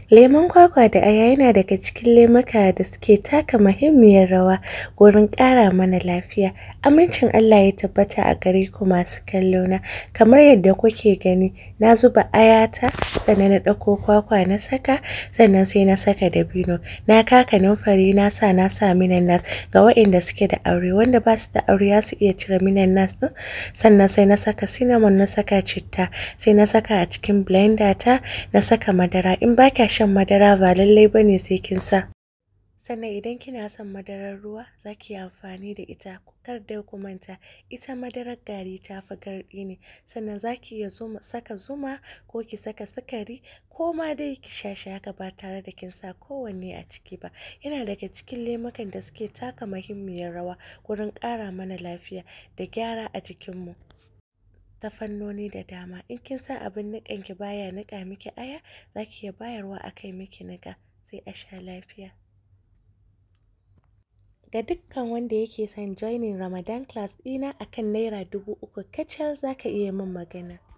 Lemon kwakwa da aya yana daga cikin lemuka da suke taka muhimmiyar rawa wurin ƙara mana lafiya. Amincin Allah ya tabbata a gare ku masu kallo na. Kamar yadda kuke gani, na zuba aya ta, sannan na ɗauko kwakwa na saka, sannan sai na saka dabino. Na kawo kanunfari na sa na sa minanas ga waɗanda suke da aure, wanda ba su da aure za su iya cire minanas ɗin. Sannan sai na saka cinnamon, na saka citta, sai na saka a cikin blender ta, na saka madara. In ba kya shan madara ba lallai ba ne sai kin sa. Sannan idan kina son madarar ruwa za ki yi amfani da ita. Kar dai ku manta ita madarar gari ta fi garɗi ne. Sannan za ki iya zuma saka zuma ko ki saka sukari ko ma dai ki sha shi haka ba tare da kin sa kowanne a ciki ba. Yana daga cikin lemukan da suke taka muhimmiyar rawa wurin ƙara mana lafiya da gyara a jikinmu. Ta fannoni da dama. In kin sa abin niƙan ki baya niƙa miki aya, za ki iya bayarwa a kai miki niƙa sai a sha lafiya. Ga dukkan wanda yake son joining Ramadan class ɗina akan naira dubu uku kacal za ka iya min magana.